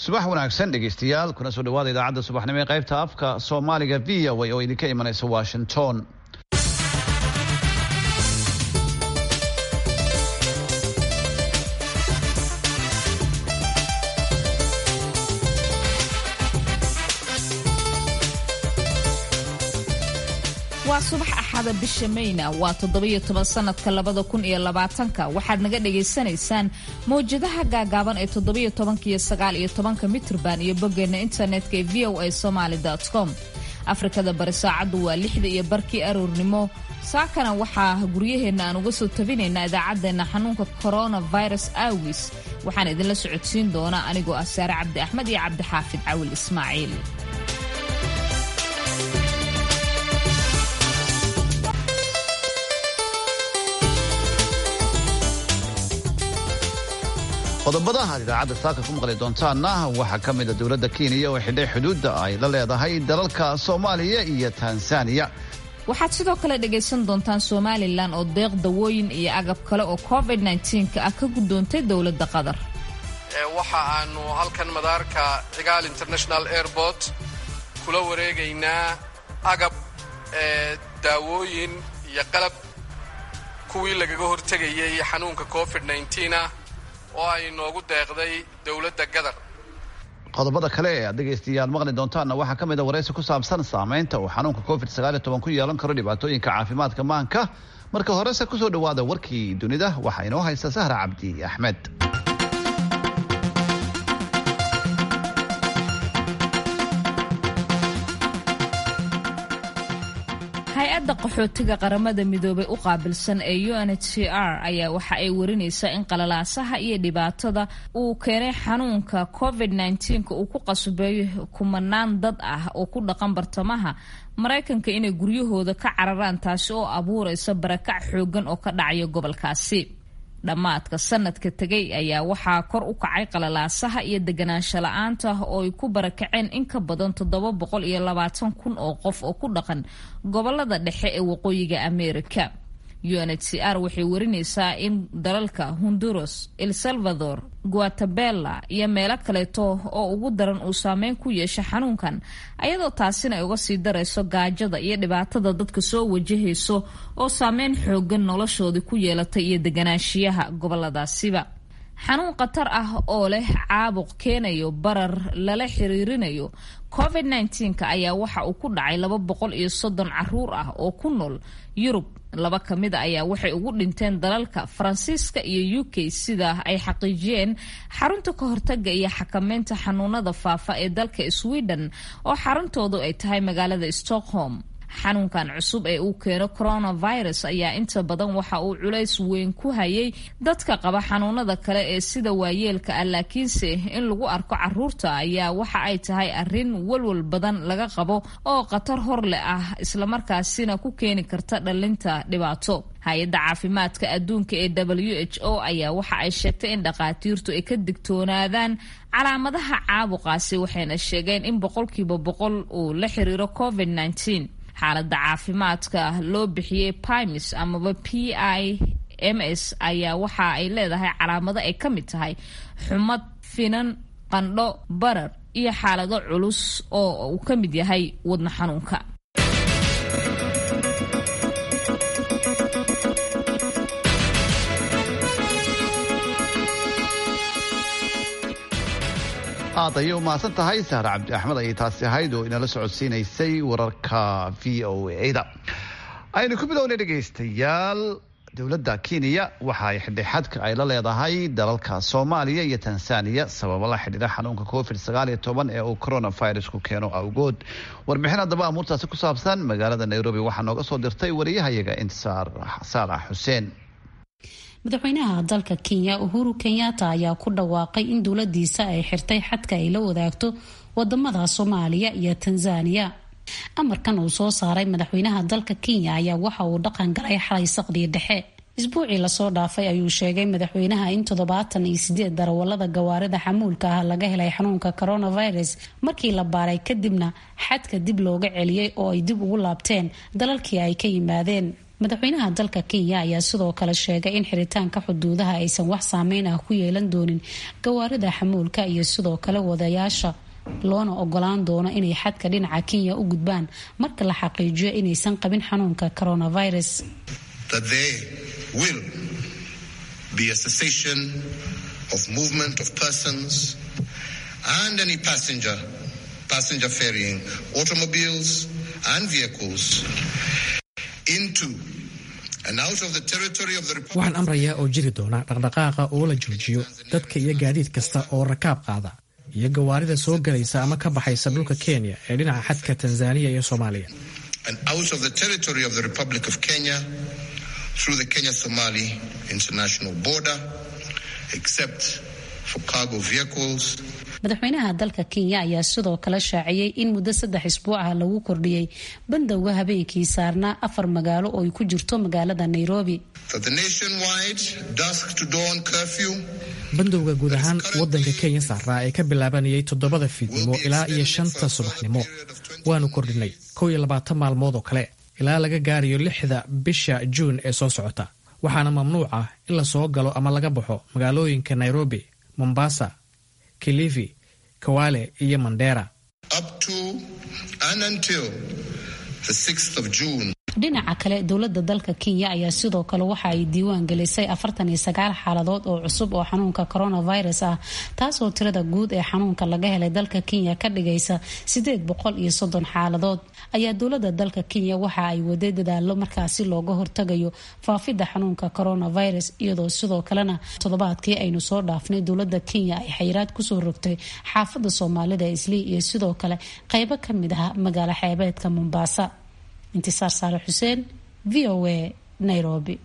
subax wanaagsan dhegeystayaal kuna soo dhawaada idaacadda subaxnimo ee qaybta afka soomaaliga v o a oo idinka imanaysa washington waa subax axada bisha mayna waa toddobiyo toban sanadka labada kun iyo labaatanka waxaad naga dhagaysanaysaan mawjadaha gaagaaban ee toddobiyo tobanka iyo sagaal iyo tobanka mitrban iyo boggeena internetka ee v o a somaali com afrikada bari saacaddu waa lixda iyo barkii aroornimo saakana waxaa guryaheenna aan uga soo tabinaynaa idaacaddeenna xanuunka coronavirus aawis waxaan idinla socodsiin doonaa anigoo ah saare cabdi axmed iyo cabdixaafid cawil ismaaciil qodobada aad idaacadda saaka ku maqli doontaanna waxaa ka mida dowladda kenya oo xidhay xuduudda ay la leedahay dalalka soomaaliya iyo tanzaniya waxaad sidoo kale dhagaysan doontaan somalilan oo deeq dawooyin iyo agab kale oo covid nka ah ka guddoontay dowladda qatar waxa aanu halkan madaarka cigaal international airport kula wareegaynaa agab daawooyin iyo qalab kuwii lagaga hortegayay xanuunka covid ah oo ay noogu deeqday dowladda gadar qodobada kale ee aad dhegaystayaal maqli doontaanna waxaa ka mid a waraysi ku saabsan saamaynta uu xanuunka covid ku yeelan karo dhibaatooyinka caafimaadka maanka marka horese kusoo dhawaada warkii dunida waxaa inoo haysta sahra cabdi axmed hay-adda qaxootiga qaramada midoobay u qaabilsan ee unhcr ayaa waxa ay warinaysaa in qalalaasaha iyo dhibaatada uu keenay xanuunka covid uu ku qasbeeyo kumanaan dad ah oo ku dhaqan bartamaha maraykanka inay guryahooda ka cararaan taasi oo abuuraysa barakac xoogan oo ka dhacaya gobolkaasi dhammaadka sanadka tegay ayaa waxaa kor u kacay qalalaasaha iyo deganaansho la-aanta oo ay ku barakaceen in ka badan toddoba boqol iyo labaatan kun oo qof oo ku dhaqan gobolada dhexe ee waqooyiga ameerika unhcr waxay warinaysaa in dalalka honduras el salvador guatabela iyo meelo kaleeto oo ugu daran uu saameyn ku yeesha xanuunkan ayadoo taasina ay uga sii darayso gaajada iyo dhibaatada dadka soo wajahayso oo saameyn xoogan noloshoodii ku yeelatay iyo deganaanshiyaha goboladaasiba xanuun khatar ah oo leh caabuq keenayo barar lala xiriirinayo covid ayaa waxa uu ku dhacay laba boqol iyo soddon caruur ah oo ku nool yurub laba ka mid a ayaa waxay ugu dhinteen dalalka faransiiska iyo u k sida ay xaqiijiyeen xarunta ka hortaga iyo xakameynta xanuunada faafa ee dalka sweden oo xaruntoodu ay tahay magaalada stockholm xanuunkan cusub ee uu keeno coronavirus ayaa inta badan waxa uu culays weyn ku hayay dadka qaba xanuunada kale ee sida waayeelka ah laakiinse in lagu arko caruurta ayaa waxa ay tahay arin walwal badan laga qabo oo khatar hor leh ah islamarkaasina ku keeni karta dhalinta dhibaato hay-adda caafimaadka adduunka ee w h o ayaa waxa ay sheegtay in dhakhaatiirtu ay ka digtoonaadaan calaamadaha caabuqaasi waxayna sheegeen in boqolkiiba boqol uu la xiriiro covid xaaladda caafimaadka loo bixiyey pimis amaba p i m s ayaa waxa ay leedahay calaamado ay ka mid tahay xumad finan qandho barar iyo xaalado culus oo uu ka mid yahay wadno xanuunka aad ayay u mahadsan tahay sahre cabdi axmed ayay taasi ahayd oo inala socodsiinaysay wararka v o a-da aynu ku bilownay dhegaystayaal dowladda kenya waxa ay xidhay xadka ay la leedahay dalalka soomaaliya iyo tanzaniya sababo la xidhiira xanuunka covid ee uu coronavirusku keeno awgood warbixin haddaba amuurtaasi ku saabsan magaalada nairobi waxaa nooga soo dirtay wariyahayaga intisaar saalax xuseen madaxweynaha dalka kenya uhuru kenyatta ayaa ku dhawaaqay in dowladiisa ay xirtay xadka ay la wadaagto wadamada soomaaliya iyo tanzaniya amarkan uu soo saaray madaxweynaha dalka kenya ayaa waxa uu dhaqan galay xalay saqdii dhexe isbuucii lasoo dhaafay ayuu sheegay madaxweynaha in toddobaatan iyo sideed darawalada gawaarida xamuulka ah laga helay xanuunka coronavirus markii la baaray kadibna xadka dib looga celiyey oo ay dib ugu laabteen dalalkii ay ka yimaadeen madaxweynaha dalka kenya ayaa sidoo kale sheegay in xiritaanka xuduudaha aysan wax saameyn ah ku yeelan doonin gawaarida xamuulka iyo sidoo kale wadayaasha loona ogolaan doono inay xadka dhinaca kenya u gudbaan marka la xaqiijiyo inaysan qabin xanuunka coronavirus be a cessation of movement of persons and any passenger passenger ferrying automobiles and vehicles into and out of the territory of the Republic. waxaan amrayaa oo jiri doona dhaqdhaqaaqa oo la joojiyo dadka iyo gaadiid kasta oo rakaab qaada iyo gawaarida soo galaysa ama ka baxaysa dhulka kenya ee dhinaca xadka tanzaniya iyo soomaaliya and out of the territory of the Republic of Kenya through the Kenya-Somali international border, except for cargo vehicles. madaxweynaha dalka kenya ayaa sidoo kale shaaciyey in muddo saddex isbuuc ah lagu kordhiyey bandowga habeenkii saarnaa afar magaalo oo ay ku jirto magaalada nairobi bandowga guud ahaan wadanka kenya saaraa ee ka bilaabanayay toddobada fiidnimo ilaa iyo shanta subaxnimo waanu kordhinay kow iyo labaatan maalmood oo kale ilaa laga gaarayo lixda bisha juun ee soo socota waxaana mamnuuc ah in la soo galo ama laga baxo magaalooyinka nairobi mombasa kilifi kawale iyo mandera dhinaca kale dowlada dalka kenya ayaa sidoo kale waxa ay diiwaan gelisay afartan iyo sagaal xaaladood oo cusub oo xanuunka coronavirus ah taasoo tirada guud ee xanuunka laga helay dalka kenya ka dhigaysa sideed boqol iyo soddon xaaladood ayaa dowlada dalka kenya waxa ay waday dadaalo markaasi looga hortagayo faafidda xanuunka coronavirus iyadoo sidoo kalena toddobaadkii aynu soo dhaafnay dowlada kenya ay xayiraad kusoo rogtay xaafada soomaalida islii iyo sidoo kale qeybo kamid ah magaalo xeebeedka mombasa intisaar saale xuseen v o a nairobi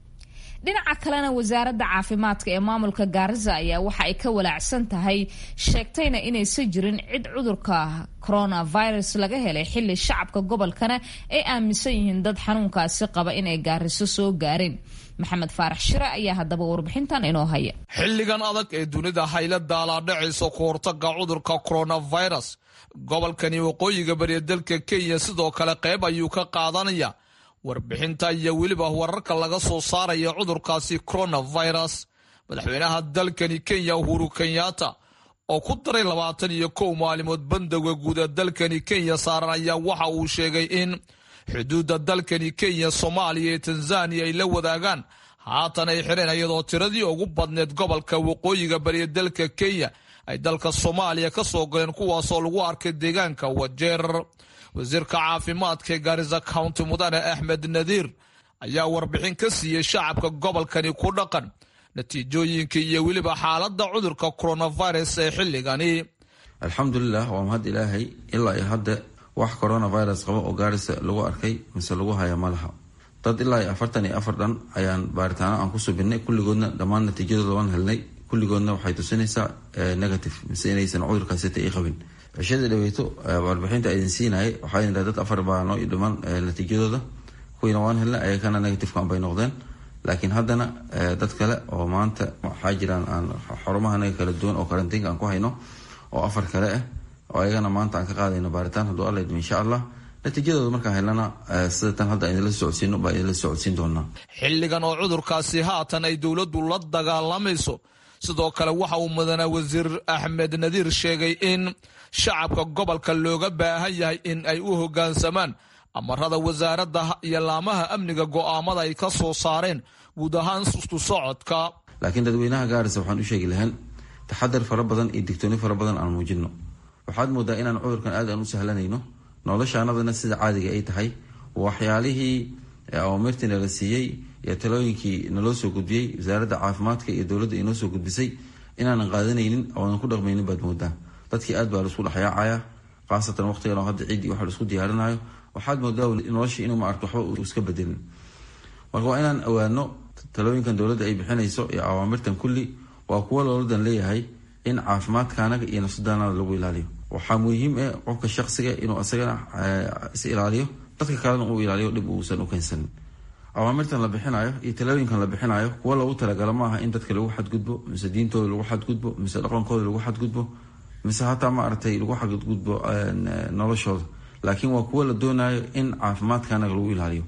dhinaca kalena wasaaradda caafimaadka ee maamulka gaarisa ayaa waxa ay ka walaacsan tahay sheegtayna inaysan jirin cid cudurka coronavirus laga helay xili shacabka gobolkana ay aaminsan yihiin dad xanuunkaasi qaba inay gaariso soo gaareen maxamed faarax shire ayaa haddaba warbixintan inoo haya xilligan adag ee dunida hayla daalaadhacaysa ku hortaga cudurka coronavirus gobolkani waqooyiga bariya dalka kenya sidoo kale qayb ayuu ka qaadanaya warbixinta iyo weliba wararka laga soo saaraya cudurkaasi coronavirus madaxweynaha dalkani kenya uhuru kenyatta oo ku daray labaatan iyo kow maalimood bandowga guuda dalkani kenya saaran ayaa waxa uu sheegay in xuduudda dalkani kenya soomaaliya iyo tanzaniya ay la wadaagaan haatan ay xireen iyadoo tiradii ugu badneed gobolka waqooyiga bariya dalka kenya ay dalka soomaaliya ka soo galeen kuwaasoo lagu arkay deegaanka wajeer wasiirka caafimaadka ee gaarisa county mudane axmed nadiir ayaa warbixin ka siiyey shacabka gobolkani ku dhaqan natiijooyinka iyo weliba xaaladda cudurka coronavirus ee xilligani alxamdulilah waa mahad ilaahay ilaa iyo hadda wax coronavirus qaba oo gaarisa lagu arkay mise lagu haya ma laha dad ilaa iyo afartan iyo afar dhan ayaan baaritaano aan ku subinay kulligoodna dhammaan natiijadooda waan helnay kulligoodna waxay tusinaysaa negative mise inaysan cudurkaasita i qabin cishadii dhaweyto warbixinta idin siinayay waxaa idin dad afar baa noo dhiman natiijadooda kuwiina waan helnay ayakana negativkan bay noqdeen laakiin haddana dad kale oo maanta waxaa jiraan aan xarumahanaga kala duwan oo karantiinka aan ku hayno oo afar kale ah oo ayagana maanta aan ka qaadayno baaritaan hadduu alla idmo insha allah natiijadooda markaan helnana sida tan hadda idinla socodsiino baa idinla socodsiin doonaa xilligan oo cudurkaasi haatan ay dowladdu la dagaalamayso sidoo kale waxa uu mudane wasiir axmed nadiir sheegay in shacabka gobolka looga baahan yahay in ay u hoggaansamaan amarada wasaaradda iyo laamaha amniga go'aamada ay ka soo saareen guud ahaan isku socodka laakiin dadweynaha gaarisa waxaan u sheegi lahayn taxadar fara badan iyo digtooni fara badan aan muujino waxaad moodaa inaan cudurkan aad aan u sahlanayno noloshaanadana sida caadiga ay tahay waxyaalihii awamirtii nala siiyey iyo talooyinkii naloo soo gudbiyey wasaaradda caafimaadka iyo dowladda inoo soo gudbisay inaanan qaadanaynin oonan ku dhaqmaynin baad moodaa dadkii aad baa laisku dhexyaacaya khaasatan waqtigan oo hadda ciiddii waxa laisku diyaarinayo waxaad moodaa noloshii inuu maarto waxba uu iska bedelin marka waa inaan ogaano talooyinkan dowladda ay bixinayso iyo awaamirtan kulli waa kuwo looladan leeyahay in caafimaadkaanaga iyo nafsadaanada lagu ilaaliyo waxaa muhiim ah qofka shaqsiga inuu isagana is ilaaliyo dadka kalena uu ilaaliyo dhib uusan u keensanin awaamirtan la bixinayo iyo talooyinkan la bixinayo kuwa loogu talagalo maaha in dadka lagu xadgudbo mise diintooda lagu xadgudbo mise dhaqankooda lagu xadgudbo mise hataa maaragtay lagu xadgudbo noloshooda laakiin waa kuwo la doonayo in caafimaadkaanaga lagu ilaaliyo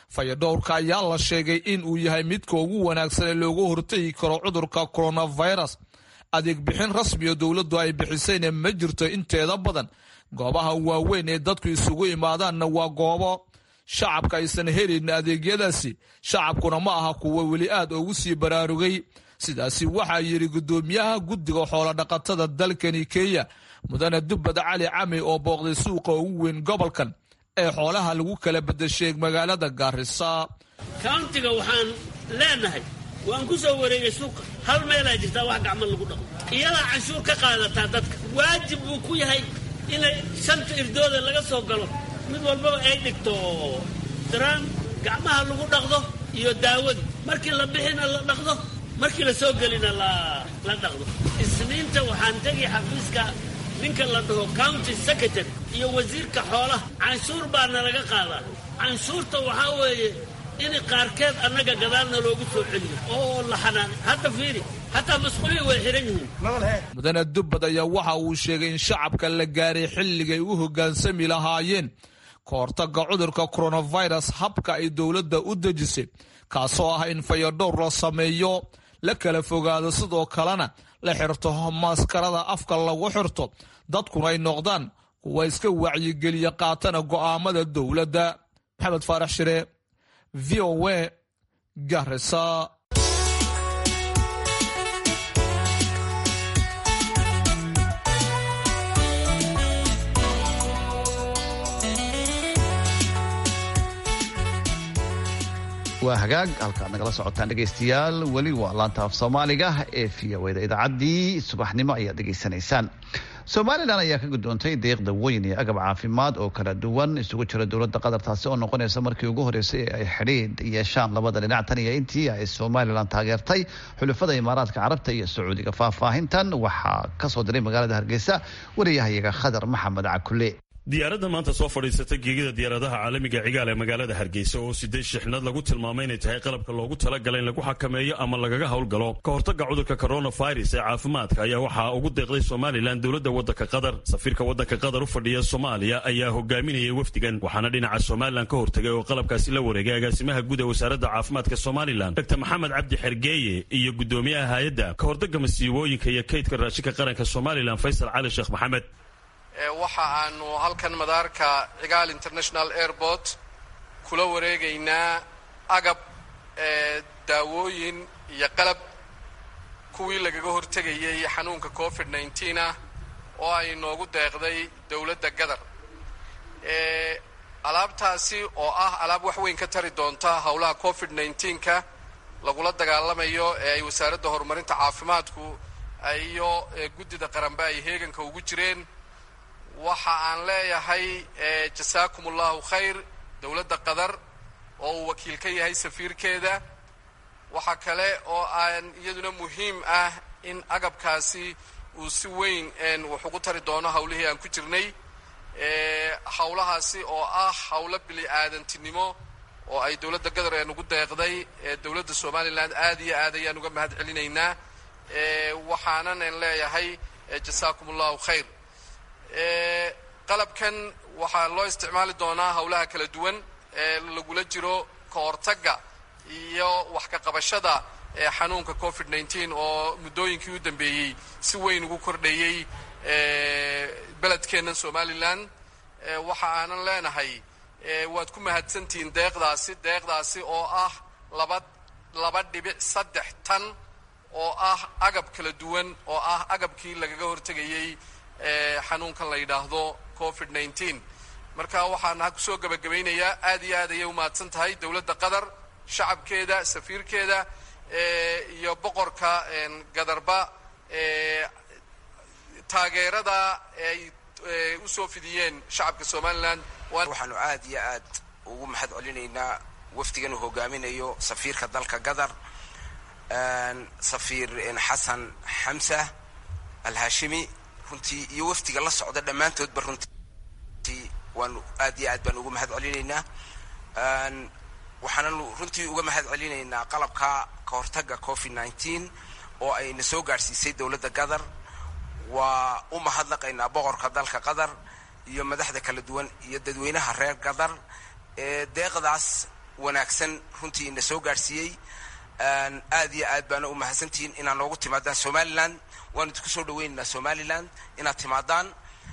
fayadhowrka ayaa la sheegay in uu yahay midka ugu wanaagsan ee looga hortegi karo cudurka coronavirus adeeg bixin rasmiyo dowladdu ay bixisayna ma jirto inteeda badan goobaha waaweyn ee dadku isugu imaadaanna waa goobo shacabka aysan helin adeegyadaasi shacabkuna ma aha kuwa weli aad ugu sii baraarugay sidaasi waxaa yidhi guddoomiyaha guddiga xoolodhaqatada dalkani kenya mudane dubbad cali cami oo booqday suuqa ugu weyn gobolkan ee xoolaha lagu kala bedesheeg magaalada gaarisa kauntiga waxaan leenahay waan ku soo wareegay suuqa hal meelaa jirtaa wax gacmo lagu dhaqo iyadaa canshuur ka qaadataa dadka waajib buu ku yahay inay shanta irdooda laga soo galo mid walbaba ay dhigto daraan gacmaha lagu dhaqdo iyo daawadii markii la bixina la dhaqdo markii la soo gelina la dhaqdo isniinta waxaan tegi xafiiska ninka la dhaho county secretary iyo wasiirka xoolaha canshuur baa nalaga qaadaa canshuurta waxaa weeye in qaarkeed annaga gadaalna loogu soo celiyo oo la xanaan hadda fiiri hataa masquulihii way xihan yihiin mudane dubbad ayaa waxa uu sheegay in shacabka la gaaray xilligay u hoggaansami lahaayeen ka hortagga cudurka coronavirus habka ay dowladda u dejisay kaasoo ah in fayadhowr la sameeyo la kala fogaado sidoo kalena la xirto maskarada afka lagu xirto dadkuna ay noqdaan kuwa iska wacyigeliya qaatana go'aamada dowladda maxamed faarax shire v o w garisa waa hagaag halkaad nagala socotaan dhegaystayaal weli waa laanta af soomaaliga ee v o da idaacaddii subaxnimo ayaad dhegaysanaysaan somalilan ayaa ka gudoontay deeq dawooyin iyo agab caafimaad oo kala duwan isugu jira dowladda qatar taasi oo noqonaysa markii ugu horreysay ee ay xidhiidh yeeshaan labada dhinac tan iyo intii ay somalilan taageertay xulafada imaaraadka carabta iyo sacuudiga faahfaahintan waxaa kasoo diray magaalada hargeysa wariyahayaga khadar maxamed cakule diyaaradda maanta soo fadhiisata geegida diyaaradaha caalamiga cigaal ee magaalada hargeysa oo sideed shixnad lagu tilmaamay inay tahay qalabka loogu talagalay in lagu xakameeyo ama lagaga howlgalo ka hortagga cudurka coronavirus ee caafimaadka ayaa waxaa ugu deeqday somalilan dowladda waddanka qatar safiirka waddanka qatar u fadhiya soomaaliya ayaa hogaaminayay wafdigan waxaana dhinaca somalilan ka hortagay oo qalabkaasi la wareegay agaasimaha guud ee wasaaradda caafimaadka somalilan dr maxamed cabdi xergeeye iyo guddoomiyaha hay-adda ka hortagga masiibooyinka iyo kaydka raashinka qaranka somalilan faysal cali sheekh maxamed waxa aanu halkan madaarka cigaal international airport kula wareegaynaa agab daawooyin iyo qalab kuwii lagaga hortegayay xanuunka covid nneteen ah oo ay noogu deeqday dowladda gadar alaabtaasi oo ah alaab wax weyn ka tari doonta howlaha covid nneteenka lagula dagaalamayo ee ay wasaaradda horumarinta caafimaadku iyo guddida qaranba ay heeganka ugu jireen waxa aan leeyahay jasaakum allahu khayr dowladda qatar oo uu wakiil ka yahay safiirkeeda waxa kale oo aan iyaduna muhiim ah in agabkaasi uu si weyn wax ugu tari doono hawlihii aan ku jirnay hawlahaasi oo ah hawlo bili aadantinimo oo ay dowladda qatar ee nugu deeqday dowladda somalilan aad iyo aad ayaan uga mahad celinaynaa waxaanan leeyahay jasaakum allahu khayr qalabkan waxaa loo isticmaali doonaa howlaha kala duwan ee lagula jiro ka hortagga iyo wax ka qabashada xanuunka covid nneteen oo muddooyinkii u dambeeyey si weyn ugu kordhayey beledkeennan somalilan waxa aanan leenahay waad ku mahadsantihiin deeqdaasi deeqdaasi oo ah laba laba dhibic saddex tan oo ah agab kala duwan oo ah agabkii lagaga hortegayey xanuunkan la yidhaahdo covid nneteen marka waxaan ha kusoo gebagabaynayaa aad iyo aad ayay umahadsan tahay dowladda qatar shacabkeeda safiirkeeda iyo boqorka gadarba taageerada ay usoo fidiyeen shacabka somalilan waxaanu aad iyo aad ugu mahad celinaynaa wafdigan uu hogaaminayo safiirka dalka qatar safiir xasan xamsa alhashimi runtii iyo wafdiga la socda dhammaantoodba runtii waanu aad iyo aad baan ugu mahad celinaynaa waxaananu runtii uga mahad celinaynaa qalabka ka hortagga covid nneteen oo ayna soo gaadhsiisay dowladda qatar waa u mahadnaqaynaa boqorka dalka qatar iyo madaxda kala duwan iyo dadweynaha reer qatar ee deeqdaas wanaagsan runtii ina soo gaadhsiiyey aad iyo aad baana u mahadsantihiin inaad noogu timaadaan somalilan waanu idinku soo dhaweynaynaa somalilan inaad timaadaan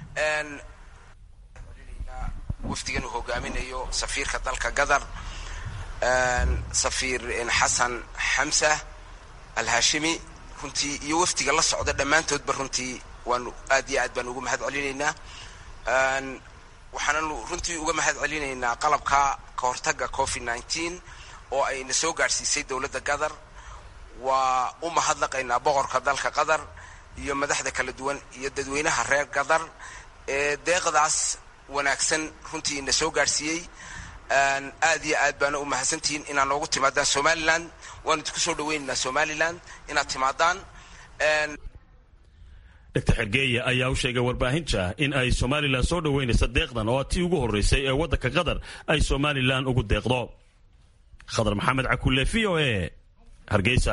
wafdigan uu hogaaminayo safiirka dalka qatar safiir xasan xamsa alhashimi runtii iyo wafdiga la socda dhammaantoodba runtii waanu aad iyo aad baan uga mahad celinaynaa waxaananu runtii uga mahad celinaynaa qalabka ka hortaga covid nneteen oo ayna soo gaadhsiisay dowladda qatar waa u mahadnaqaynaa boqorka dalka qatar iyo madaxda kala duwan iyo dadweynaha reer qatar ee deeqdaas wanaagsan runtii ina soo gaadhsiiyey aad iyo aad baana u mahadsantihiin inaad noogu timaadaan somalilan waanu idinku soo dhaweynaynaa somalilan inaad timaadaan dr xergeeye ayaa u sheegay warbaahinta in ay somalilan soo dhoweynaysa deeqdan oo tii ugu horreysay ee waddanka qatar ay somalilan ugu deeqdo khadar maxamed cakulle v o e hargeysa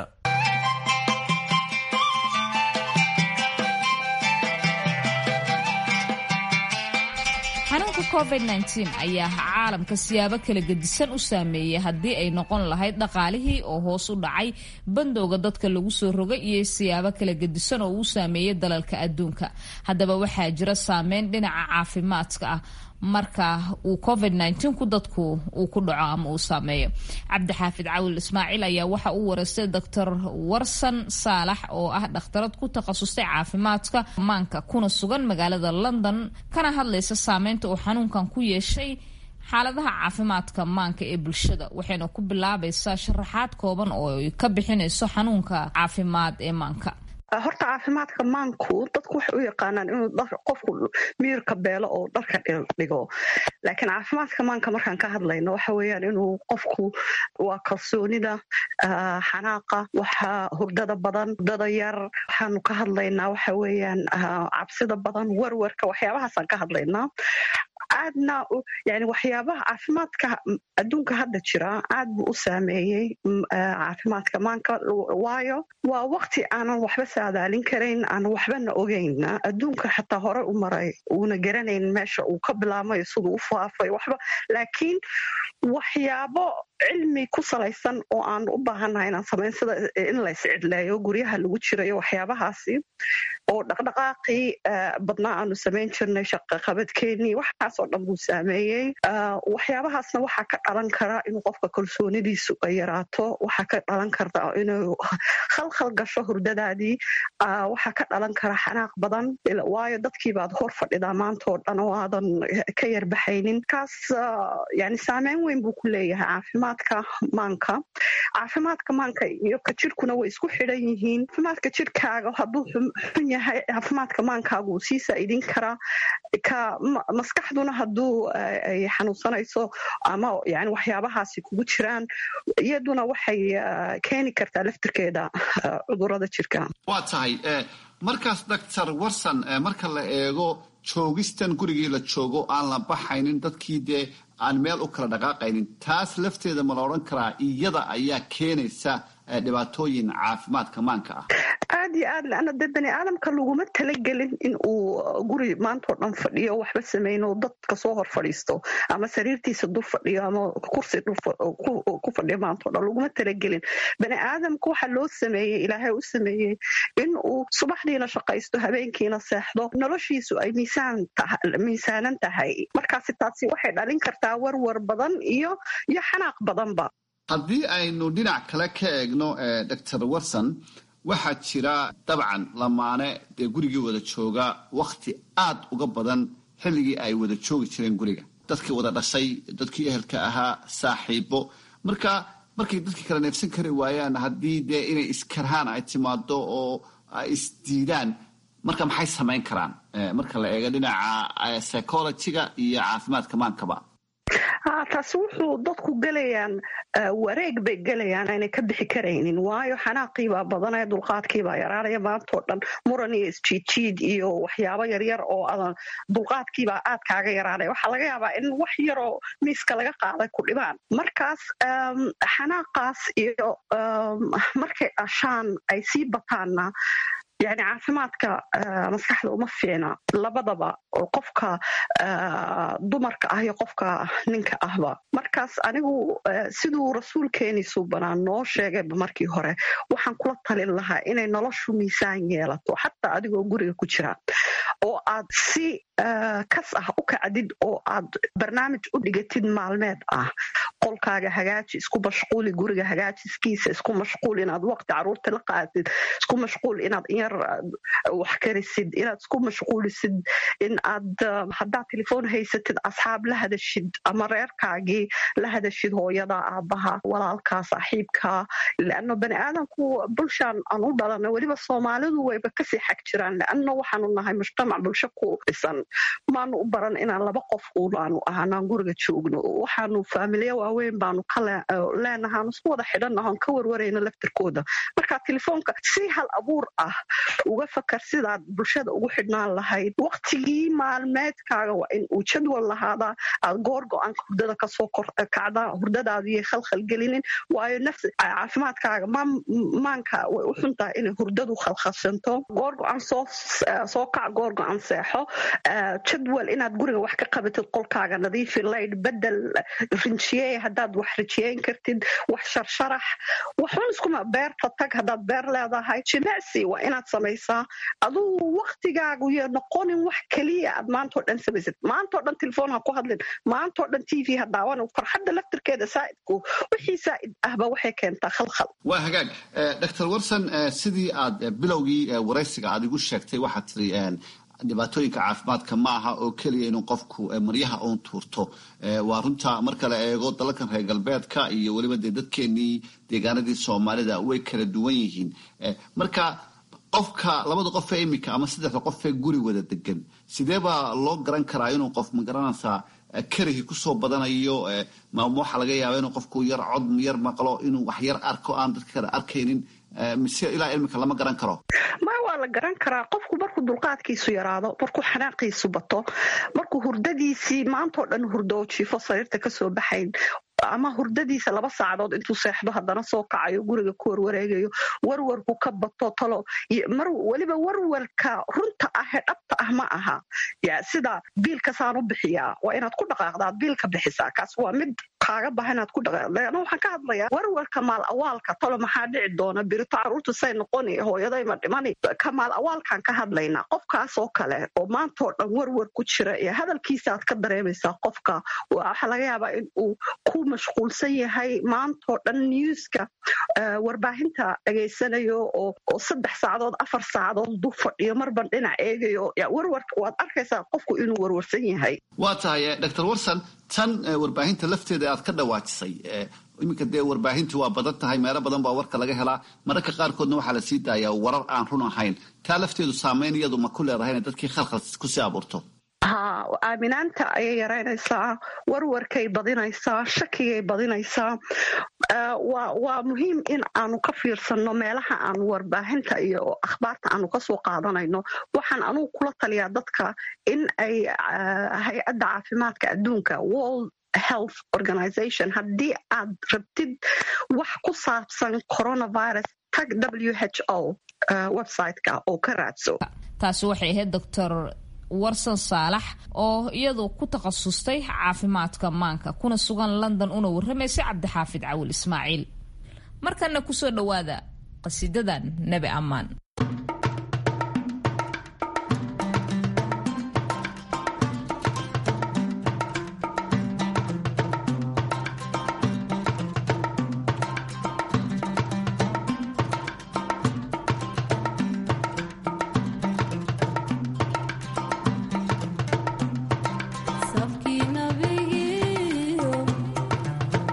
xanuunka covid ayaa caalamka siyaabo kala gedisan u saameeyey haddii ay noqon lahayd dhaqaalihii oo hoos u dhacay bandowga dadka lagu soo rogay iyo siyaabo kala gedisan oo uu saameeyey dalalka adduunka haddaba waxaa jira saameyn dhinaca caafimaadka ah marka uu covid ku dadku uu ku dhaco ama uu saameeyo cabdixaafid cawil ismaaciil ayaa waxa uu wareystay doctor warsan saalax oo ah dhakhtarad ku takhasustay caafimaadka maanka kuna sugan magaalada london kana hadlaysa saameynta uu xanuunkan ku yeeshay xaaladaha caafimaadka maanka ee bulshada waxayna ku bilaabaysaa sharaxaad kooban oo ay ka bixinayso xanuunka caafimaad ee maanka horta caafimaadka maanku dadku waxay u yaqaanaan inuu qofku miirka beelo oo dharka dhigo laakiin caafimaadka maanka markaan ka hadlayno waxa weeyaan inuu qofku waa kalsoonida xanaaqa waxa hurdada badan hurdada yar waxaanu ka hadlaynaa waxa weeyaan cabsida badan werwerka waxyaabahaasaan ka hadlaynaa aadna yani waxyaabaha caafimaadka adduunka hadda jira aad buu u saameeyey caafimaadka maanka waayo waa wakti aanan waxba saadaalin karayn aanan waxbana ogeyn adduunka xataa hore u maray uuna garanayn meesha uu ka bilaamayo siduu u faafay waxba laakiin waxyaabo cilmi ku salaysan oo aan u baahannahay inaan samayn sida in la iscidleeyo guryaha lagu jirayo waxyaabahaasi oo dhaqdhaqaaqii badnaa aanu samayn jirnay shaqaqabadkeennii waxaasoo dhan buu saameeyey waxyaabahaasna waxaa ka dhalan kara inuu qofka kalsoonidiisu ay yaraato waxaa ka dhalan karta inuu khalkhal gasho hurdadaadii waxaa ka dhalan kara xanaaq badan waayo dadkiibaad hor fadhidaa maantoo dhan oo aadan ka yarbaxaynin kaas yani saameyn weyn buu ku leeyahay caafimaadka maanka caafimaadka maanka iyo ka jirhkuna way isku xidhan yihiin caafimaadka jirhkaaga hadduu xun yahay caafimaadka maankaaga uu sii saa'idin karaa ka maskaxduna hadduu ay xanuunsanayso ama yani waxyaabahaasi kugu jiraan iyaduna waxay keeni kartaa laftirkeeda cudurada jirka waa tahay markaas doctor warson marka la eego joogistan gurigii la joogo aan la baxaynin dadkii dee aan meel u kala dhaqaaqaynin taas lafteeda ma la odhan karaa iyada ayaa keenaysa dhibaatooyin caafimaadka maanka ah aad iyo aad leana dee bani aadamka laguma talagelin in uu guri maantao dhan fadhiyo waxba samayno dadka soo hor fadhiisto ama sariirtiisa dur fadhiyo ama kursi ku fadhiyo maantao dhan laguma talagelin bani aadamka waxa loo sameeyey ilaahay u sameeyey in uu subaxdiina shaqaysto habeenkiina seexdo noloshiisu ay miisaanan tahay markaasi taasi waxay dhalin kartaa warwar badan iyo iyo xanaaq badanba haddii aynu dhinac kale ka eegno doctor warson waxaa jira dabcan lamaane dee gurigii wada jooga wakhti aad uga badan xilligii ay wada joogi jireen guriga dadkii wada dhashay dadkii ehelka ahaa saaxiibo marka markay dadkii kala neefsan kari waayaan haddii dee inay iskarhaan ay timaado oo ay isdiidaan marka maxay samayn karaan marka la eego dhinaca psychologiga iyo caafimaadka maankaba taasi wuxuu dadku gelayaan wareeg bay gelayaan aanay ka bixi karaynin waayo xanaaqiibaa badanaya dulqaadkiibaa yaraanaya maantoo dhan muran iyo isjiidjiid iyo waxyaabo yaryar oo adan dulqaadkiibaa aad kaaga yaraanaya waxaa laga yaabaa in wax yaroo miiska laga qaaday ku dhibaan markaas xanaaqaas iyo markay dhashaan ay sii bataanna yani caafimaadka maskaxda uma fiicna labadaba qofka dumarka ah iyo qofka ninka ahba markaas anigu siduu rasuulkeeni suubanaa noo sheegayba markii hore waxaan kula talin lahaa inay noloshu miisaan yeelato xataa adigoo guriga ku jira oo aad si kas ah u kacdid oo aad barnaamij u dhigatid maalmeed ah qolkaaga hagaaji isku mashquuli guriga hagaajiskiisa isku mashquul inaad waqti caruurta la qaatid isku mashquul inaad inyar wax karisid inaad isku mashquulisid in aad haddaad telefoon haysatid asxaab la hadashid ama reerkaagii la hadashid hooyada aabaha walaalkaa saaxiibka leano bani aadamku bulshaan aan u dhalana weliba soomaalidu wayba kasii xag jiraan leano waxaanu nahay mujtamac bulsho ku dhisan maanu u baran inaan laba qof unaanu ahanaan guriga joogno waxaanu faamilya waaweyn baanu leenahaan isku wada xidhanahon ka warwarayno laftirkooda marka telefoonka si hal abuur ah uga fakar sidaad bulshada ugu xidhnaan lahayd waktigii maalmeedkaaga waa in uu jadwal lahaadaa aad goor go-aanka hurdada kasoo kacdaa hurdadaadiyay khalkhalgelinin waayo nafsi caafimaadkaaga maanka way u xuntahay inay hurdadu khalkhalsanto goor go-aan soo kac goor go-aan seexo jadwal inaad guriga wax ka qabatid qolkaaga nadiifi layd bedel rinjiyey haddaad wax rijiyeyn kartid wax sharsharax waxun iskuma beerta tag haddaad beer leedahay jimicsi waa inaad samaysaa aduu waktigaagu yo noqonin wax keliya aad maantao dhan samaysid maantao dhan telefoon ha ku hadlin maantao dhan t v ha daawan farxadda laftirkeeda saa'idku wixii saa'id ahba waxay keentaa khalkhal waa hagaag dr warson sidii aad bilowgii waraysiga aad igu sheegtay waxaad tiri dhibaatooyinka caafimaadka ma aha oo keliya inuu qofku maryaha uun tuurto waa runta marka la eego dalalkan reer galbeedka iyo weliba dee dadkeenii deegaanadii soomaalida way kala duwan yihiin marka qofka labada qof ee iminka ama saddexda qof ee guri wada degan sidee baa loo garan karaa inuu qof magaranaysaa karihi kusoo badanayo waxaa laga yaaba inuu qofku yar cod yar maqlo inuu wax yar arko aan dadka kale arkaynin mise ilaa ilmika lama garan karo ma waa la garan karaa qofku markuu dulqaadkiisu yaraado markuu xanaaqiisu bato markuu hurdadiisii maantao dhan hurdo jiifo sariirta kasoo baxayn ama hurdadiisa laba saacadood intuu seexdo haddana soo kacayo guriga ku warwareegayo warwarku ka bato talo weliba warwarka runta ah ee dhabta ah ma aha sida biilkasaan u bixiyaa waa inaad ku dhaqaaqdaad biilka bixisaa kaas waa mid kaaga baha inaad ku dhaqaaqda waxaan ka hadlayaa warwarka maal awaalka talo maxaa dhici doona birito caruurta say noqoni hooyadayma dhimani ka maal awaalkaan ka hadlaynaa qofkaas oo kale oo maantao dhan warwar ku jira iyo hadalkiisa aad ka dareemaysaa qofka waxaa laga yaabaa in uu ku mashquulsan yahay maantao dhan newska warbaahinta dhegaysanayo oo saddex saacadood afar saacadood dul fadhiyo marban dhinac eegayo warwarka waad arkaysaa qofku inuu warwarsan yahay waa tahay dr warson tan warbaahinta lafteeda aad ka dhawaajisay iminka dee warbaahintu waa badan tahay meelo badan baa warka laga helaa mararka qaarkoodna waxaa la sii daayaa warar aan run ahayn taa lafteedu saameyn iyadu ma ku leedahay inay dadkii khalkhal kusii abuurto ha aaminaanta ayay yaraynaysaa warwarkay badinaysaa shakigay badinaysaa waa muhiim in aanu ka fiirsanno meelaha aanu warbaahinta iyo akhbaarta aanu kasoo qaadanayno waxaan anugu kula taliyaa dadka in ay hay-adda caafimaadka adduunka world health organization haddii aad rabtid wax ku saabsan coronavirus tag w h o websiteka oo ka raadso taasi waxay ahayd doctor warsan saalax oo iyadu ku takhasustay caafimaadka maanka kuna sugan london una warramaysay cabdixaafid cawil ismaaciil markana kusoo dhowaada qasiidadan nebi ammaan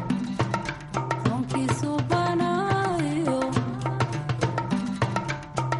Donkey so banana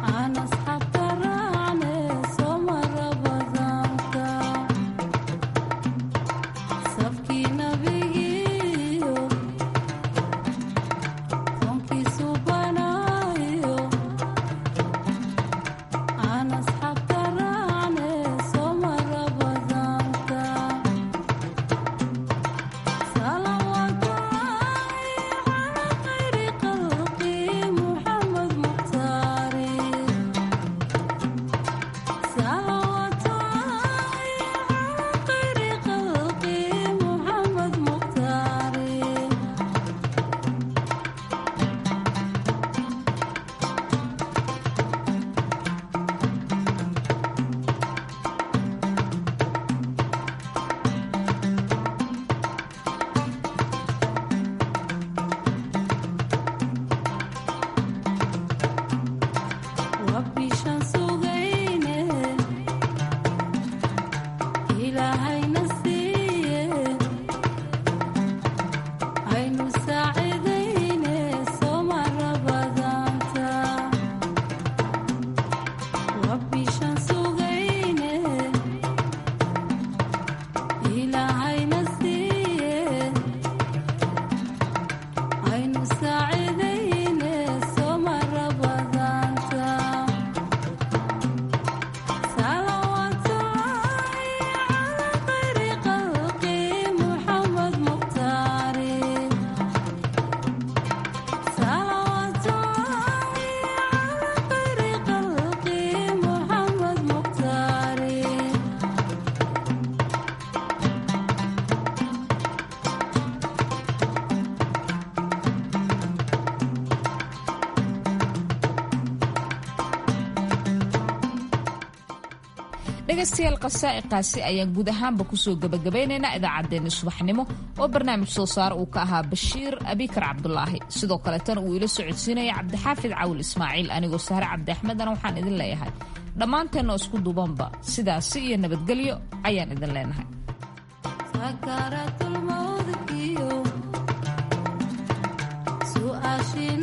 dhegaystayaal qasaa'iqaasi ayaan guud ahaanba kusoo gebagabaynaynaa idaacaddeenni subaxnimo oo barnaamij soo saare uu ka ahaa bashiir abikar cabdulaahi sidoo kaleetana uu ila socodsiinaya cabdixaafid cawil ismaaciil anigoo sahre cabdi axmedana waxaan idin leeyahay dhammaanteenna isku dubanba sidaasi iyo nabadgelyo ayaan idin leenahay su'aashiin